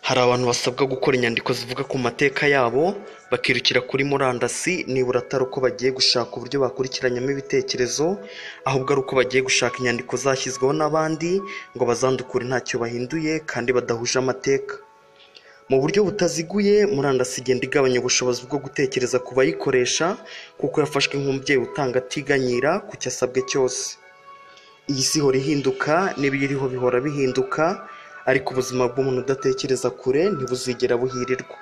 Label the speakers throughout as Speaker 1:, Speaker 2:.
Speaker 1: Hari abantu basabwa gukora inyandiko zivuga ku mateka yabo, bakirukira kuri murandasi nibura atari uko bagiye gushaka uburyo bakurikiranyamo ibitekerezo, ahubwo ari uko bagiye gushaka inyandiko zashyizweho n'abandi ngo bazandukure ntacyo bahinduye kandi badahuje amateka. Mu buryo butaziguye, murandasi igenda igabanya ubushobozi bwo gutekereza ku bayikoresha kuko yafashwe nk'umubyeyi utanga atiganyira ku cyo asabwe cyose. Iyi si ihora ihinduka n'ibiyiriho bihora bihinduka, ariko ubuzima bw'umuntu udatekereza kure ntibuzigera buhirirwa.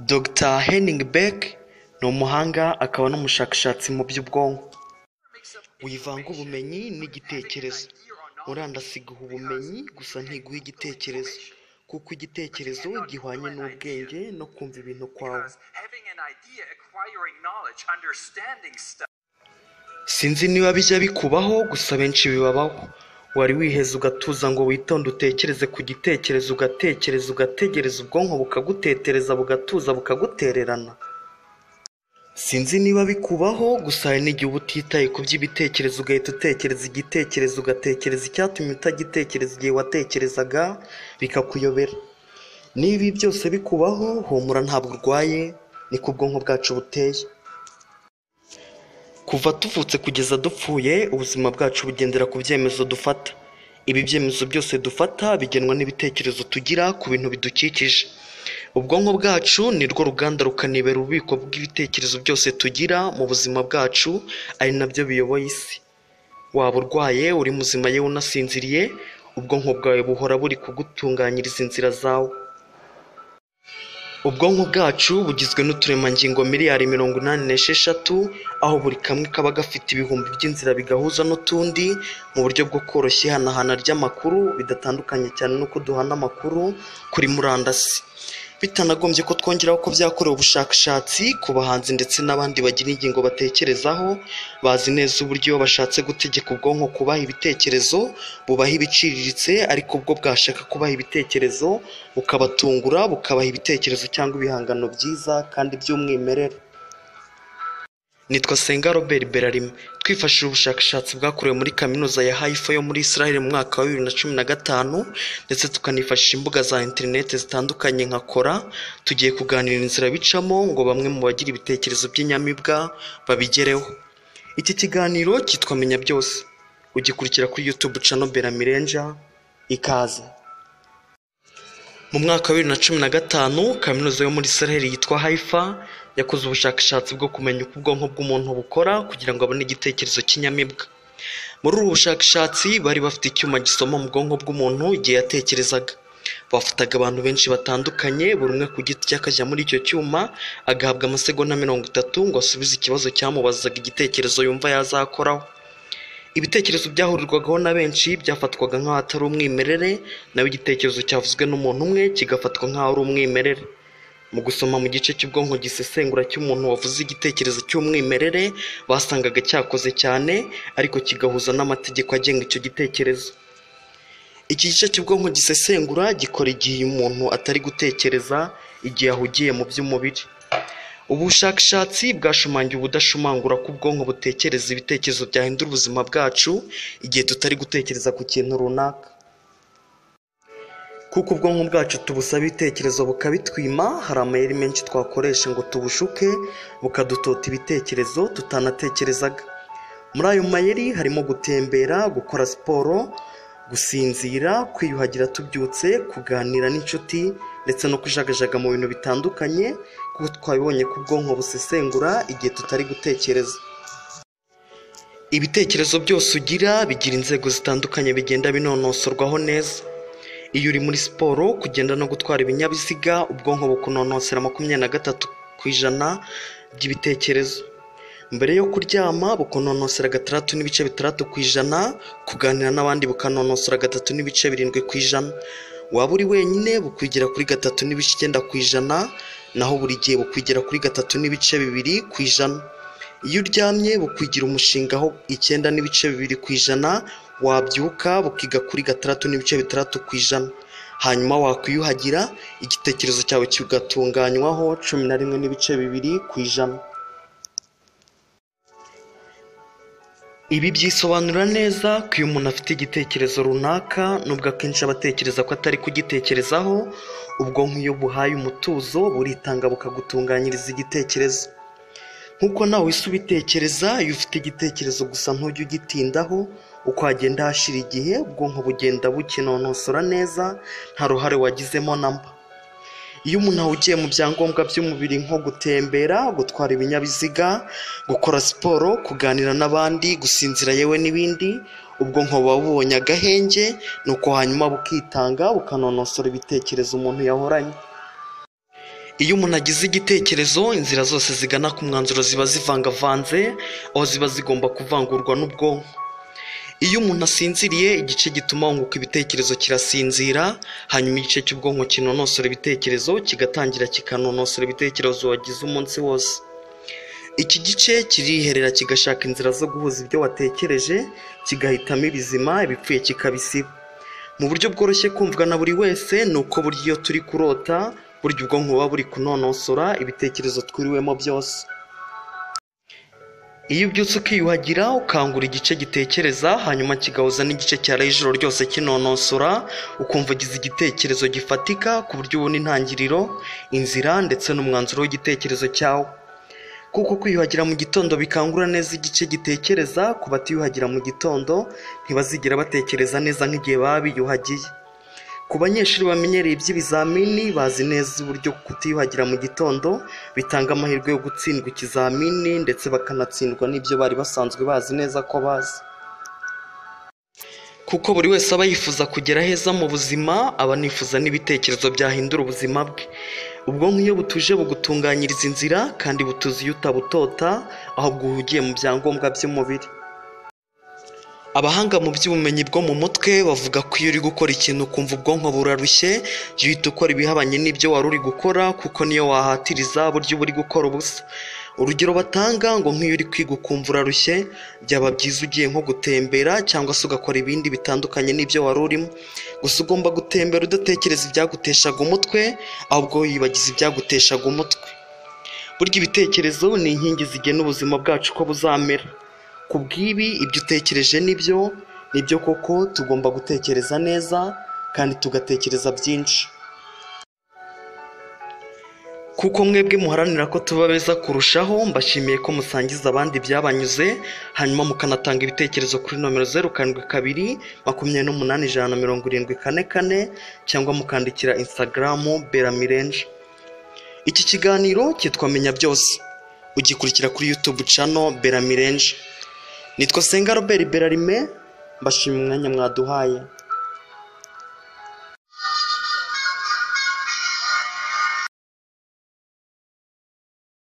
Speaker 1: Dr Henning Beck ni umuhanga akaba n'umushakashatsi mu by'ubwonko. Wivanga ubumenyi n'igitekerezo. Murandasi iguha ubumenyi gusa ntiguha igitekerezo, kuko igitekerezo gihwanye n'ubwenge no kumva ibintu kwawe. Sinzi niba bijya bikubaho gusa abenshi bibabaho. Wari wiheze ugatuza ngo witonde utekereze ku gitekerezo ugatekereza ugategereza ubwonko bukagutetereza bugatuza bukagutererana? Sinzi niba bikubaho gusa hari n'igihe uba utitaye ku by'ibitekerezo ugahita utekereza igitekerezo ugatekereza icyatumye utagitekereza igihe watekerezaga bikakuyobera. Niba ibi byose bikubaho humura ntabwo urwaye niko ubwonko bwacu buteye. Kuva tuvutse kugeza dupfuye ubuzima bwacu bugendera ku byemezo dufata. Ibi byemezo byose dufata bigenwa n'ibitekerezo tugira ku bintu bidukikije. Ubwonko bwacu ni rwo ruganda rukanibera ububiko bw'ibitekerezo byose tugira mu buzima bwacu, ari nabyo biyoboye isi. Waba urwaye uri muzima yewe unasinziriye, ubwonko bwawe buhora buri kugutunganyiriza inzira zawe. Ubwonko bwacu bugizwe n'uturemangingo miliyari mirongo inani n'esheshatu, aho buri kamwe kaba gafite ibihumbi by'inzira bigahuza n'utundi mu buryo bwo koroshya ihanahana ry'amakuru bidatandukanye cyane n'uko duhana amakuru kuri murandasi. Bitanagombye ko twongeraho ko byakorewe ubushakashatsi ku bahanzi ndetse n'abandi bagira ingingo batekerezaho, bazi neza uburyo iyo bashatse gutegeka ubwonko kubaha ibitekerezo, bubaha ibiciriritse ariko ubwo bwashaka kubaha ibitekerezo bukabatungura bukabaha ibitekerezo cyangwa ibihangano byiza kandi by'umwimerere. Nitwa Senga Robert Berarima, twifashishije ubushakashatsi bwakorewe muri Kaminuza ya Haifa yo muri Israel mu mwaka wa bibiri na cumi na gatanu ndetse tukanifashisha imbuga za interineti zitandukanye nka Kora, tugiye kuganira inzira bicamo ngo bamwe mu bagira ibitekerezo by'inyamibwa babigereho. Iki kiganiro cyitwa Menya Byose, ugikurikira kuri YouTube channel Beramirenja, ikaze. Mu mwaka wa bibiri na cumi na gatanu, Kaminuza yo muri Israel yitwa Haifa yakoze ubushakashatsi bwo kumenya uko ubwonko bw'umuntu bukora kugira ngo abone igitekerezo cy'inyamibwa. Muri ubu bushakashatsi bari bafite icyuma gisoma mu bwonko bw'umuntu igihe yatekerezaga. Bafataga abantu benshi batandukanye, buri umwe ku giti cye akajya muri icyo cyuma, agahabwa amasegonda mirongo itatu ngo asubize ikibazo cyamubazaga igitekerezo yumva yazakoraho. Ibitekerezo byahurirwagaho na benshi byafatwaga nk'aho atari umwimerere, naho igitekerezo cyavuzwe n'umuntu umwe kigafatwa nk'aho ari umwimerere. Mu gusoma mu gice cy'ubwonko gisesengura cy'umuntu wavuze igitekerezo cy'umwimerere, basangaga cyakoze cyane ariko kigahuza n'amategeko agenga icyo gitekerezo. Iki gice cy'ubwonko gisesengura gikora igihe umuntu atari gutekereza, igihe ahugiye mu by'umubiri. Ubu bushakashatsi bwashimangiye ubudashumangura ko ubwonko butekereza ibitekerezo byahindura ubuzima bwacu, igihe tutari gutekereza ku kintu runaka. Kuko ubwonko bwacu tubusaba ibitekerezo bukabitwima, hari amayeri menshi twakoresha ngo tubushuke, bukadutota ibitekerezo tutanatekerezaga. Muri ayo mayeri harimo gutembera, gukora siporo, gusinzira, kwiyuhagira tubyutse, kuganira n'inshuti ndetse no kujagajaga mu bintu bitandukanye, kuko twabibonye ko ubwonko busesengura igihe tutari gutekereza. Ibitekerezo byose ugira bigira inzego zitandukanye bigenda binonosorwaho neza. Iyo uri muri siporo, kugenda no gutwara ibinyabiziga, ubwonko bukunonosera makumyabiri na gatatu ku ijana by'ibitekerezo. Mbere yo kuryama bukunonosera gatandatu n'ibice bitandatu ku ijana, kuganira n'abandi bukanonosora gatatu n'ibice birindwi ku ijana. Waba uri wenyine bukwigira kuri gatatu n'ibice icyenda ku ijana, naho buri gihe bukwigira kuri gatatu n'ibice bibiri ku ijana. Iyo uryamye bukwigira umushingaho icyenda n'ibice bibiri ku ijana, wabyuka bukiga kuri gatandatu n'ibice bitandatu ku ijana. Hanyuma wakwiyuhagira, igitekerezo cyawe kigatunganywaho cumi na rimwe n'ibice bibiri ku ijana. ibi byisobanura neza ko iyo umuntu afite igitekerezo runaka nubwo akenshi aba atekereza ko atari kugitekerezaho ubwonko iyo buhaye umutuzo buritanga bukagutunganyiriza igitekerezo nk'uko nawe wese ubitekereza iyo ufite igitekerezo gusa ntujye ugitindaho uko hagenda hashira igihe ubwonko bugenda bukinonosora neza nta ruhare wagizemo na mba iyo umuntu ahugiye mu byangombwa by'umubiri nko gutembera gutwara ibinyabiziga gukora siporo kuganira n'abandi gusinzira yewe n'ibindi ubwonko buba bubonye agahenge nuko hanyuma bukitanga bukanonosora ibitekerezo umuntu yahoranye iyo umuntu agize igitekerezo inzira zose zigana ku mwanzuro ziba zivangavanze aho ziba zigomba kuvangurwa n'ubwonko iyo umuntu asinziriye igice gituma wunguka ibitekerezo kirasinzira hanyuma igice cy'ubwonko kinonosora ibitekerezo kigatangira kikanonosora ibitekerezo wagize umunsi wose iki gice kiriherera kigashaka inzira zo guhuza ibyo watekereje kigahitamo ibizima ibipfuye kikabisiba mu buryo bworoshye kumvwa na buri wese ni uko burya iyo turi kurota burya ubwonko buba buri kunonosora ibitekerezo twiriwemo byose iyo ubyutse ukiyuhagira ukangura igice gitekereza hanyuma kigahuza n'igice cyaraye ijoro ryose kinonosora ukumva ugize igitekerezo gifatika ku buryo ubona intangiriro inzira ndetse n'umwanzuro w'igitekerezo cyawe kuko kwiyuhagira mu gitondo bikangura neza igice gitekereza ku batiyuhagira mu gitondo ntibazigera batekereza neza nk'igihe baba biyuhagiye ku banyeshuri bamenyereye iby'ibizamini bazi neza uburyo kutiyuhagira mu gitondo bitanga amahirwe yo gutsindwa ikizamini ndetse bakanatsindwa n'ibyo bari basanzwe bazi neza ko bazi kuko buri wese aba yifuza kugera heza mu buzima aba anifuza n'ibitekerezo byahindura ubuzima bwe ubwonko iyo butuje bugutunganyiriza inzira kandi butuzi iyo utabutota aho bwuhugiye mu byangombwa by'umubiri abahanga mu by'ubumenyi bwo mu mutwe bavuga ko iyo uri gukora ikintu ukumva ubwonko burarushye jya uhita ukora ibihabanye n'ibyo wari uri gukora kuko niyo wahatiriza burya uba uri gukora ubusa urugero batanga ngo nk'iyo uri kwiga ukumva urarushye byaba byiza ugiye nko gutembera cyangwa se ugakora ibindi bitandukanye n'ibyo wari urimo gusa ugomba gutembera udatekereza ibyaguteshaga umutwe ahubwo wibagiza ibyaguteshaga umutwe burya ibitekerezo ni inkingi zigena ubuzima bwacu ko buzamera ku bw'ibi ibyo utekereje nibyo nibyo koko tugomba gutekereza neza kandi tugatekereza byinshi kuko mwebwe muharanira ko tuba beza kurushaho mbashimiye ko musangiza abandi byabanyuze hanyuma mukanatanga ibitekerezo kuri nomero zeru karindwi kabiri makumyabiri n'umunani ijana na mirongo irindwi kane kane cyangwa mukandikira insitagaramu beramirenje iki kiganiro cyitwa menya byose ugikurikira kuri yutubu cano beramirenje nitwa senga robert berarime mbashimye umwanya mwaduhaye